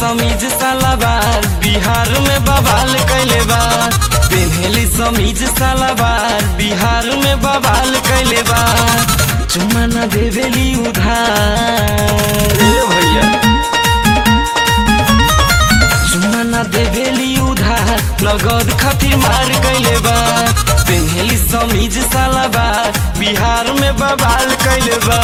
समीज सलाबार बिहार में बवाल कैले बा पेन्हेली समीज सलाबार बिहार में बवाल कैले बा चुम्मा न देवेली उधार ए भैया चुम्मा न देवेली उधार लगद खातिर मार कैले बा पेन्हेली समीज सलाबार बिहार में बवाल कैले बा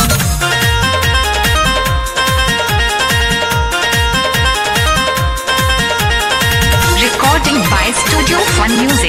Recording by Studio Fun Music.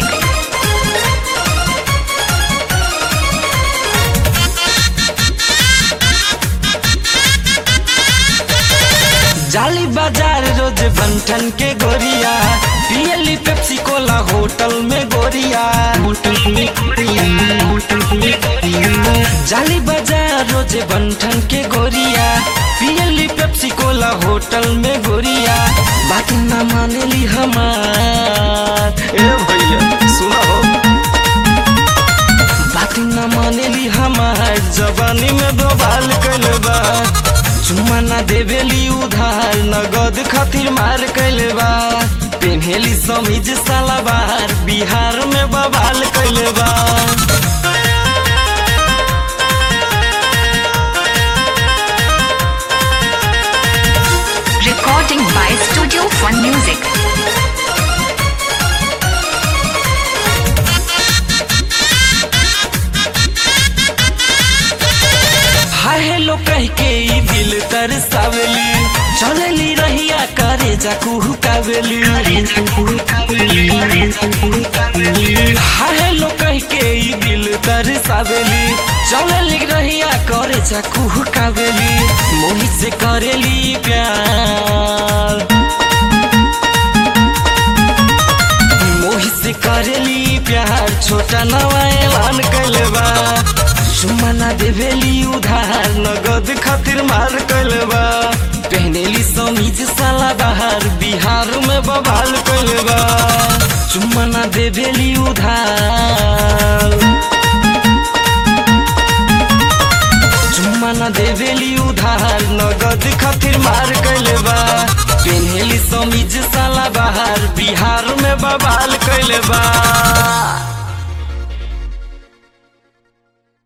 जाली बाजार रोज बंठन के गोरिया पियली पेप्सी कोला होटल में गोरिया होटल में गोरिया होटल में गोरिया जाली बाजार रोज बंठन के गोरिया पियली पेप्सी कोला होटल में गोरिया बात ना मानेली हमार ए भैया सुना हो बात न मानेली हमार जवानी में दोबाल कैल बा चुम्मा ना देवेली उधार नगद खातिर मार कैल बा पेन्हेली समीज सलाबार बिहार में बवाल कैल बा Recording by Studio Fun Music. Hi hello कह के ई दिल तरसावेली चलेली रहिया करे जा कुहुकावेली हाय हेलो कह के ई दिल तरसावेली चलेली रहिया करे जा कुहुकावेली मोहित से करेली प्यार मोहित से करेली प्यार छोटा नवा ऐलान कैले बा चुम्मा ना देवेली उधार नगद खातिर मार कैले बा पहनेली समीज साला बाहर बिहार में बवाल कैले बा चुम्मा ना देवेली उधार चुम्मा न देवेली उधार नगद खातिर मार कैले बा पेन्हेली समीज साला बाहर बिहार में बवाल कैले बा